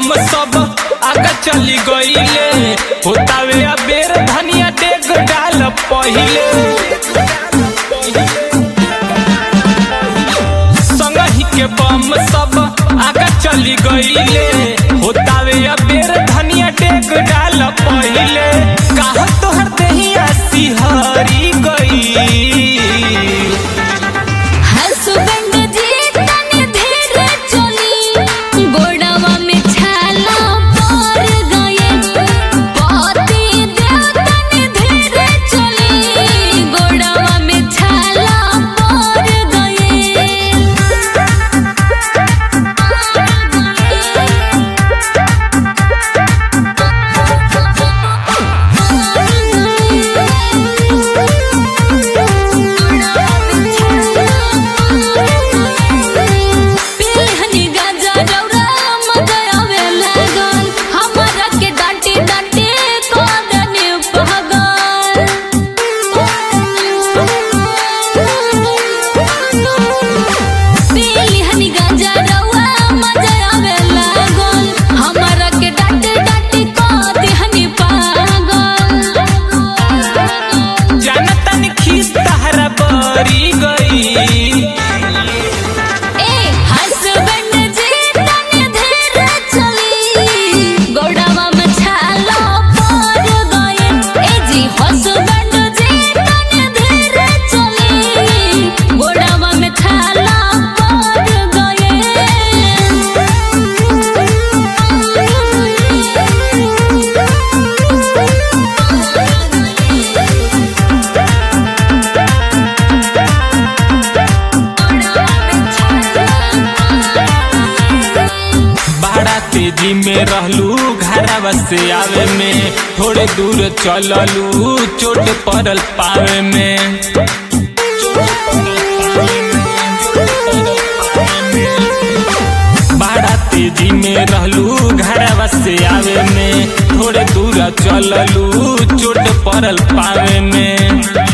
बम सब आगे चली गईले होतावे अबेर धनिया डेग डाल पहिले संगही के बम सब आगे चली गईले होतावे अबेर धनिया डेग डाल पहिले काह तोहर देहिया सिहरी गई हसबैंड जी तनी धीरे चली गोड़वा में छाला पड़ गए पति देव तनी धीरे चली गोड़वा में छाला पड़ पिलहनी गाजा रौरा मजा आवे लागल हमरा के डांटे डांटे कोदने पगल पिलहनी गाजा रौरा मजा आवे लागल हमरा के डांटे डांटे कोदने पागल जानतन खीस तहरा बरी गई ए हसबैंड जी तनी धीरे चली गोड़वा में छाला पड़ गए ए जी हसबैंड जी तनी धीरे चली गोड़वा में छाला पड़ बड़ा तेजी में रहलू घरवा से आवे में थोड़े दूर चललू चोट पड़ल पावे में बड़ा तेजी में रहलू घरवा से आवे में थोड़े दूर चललू चोट पड़ल पावे में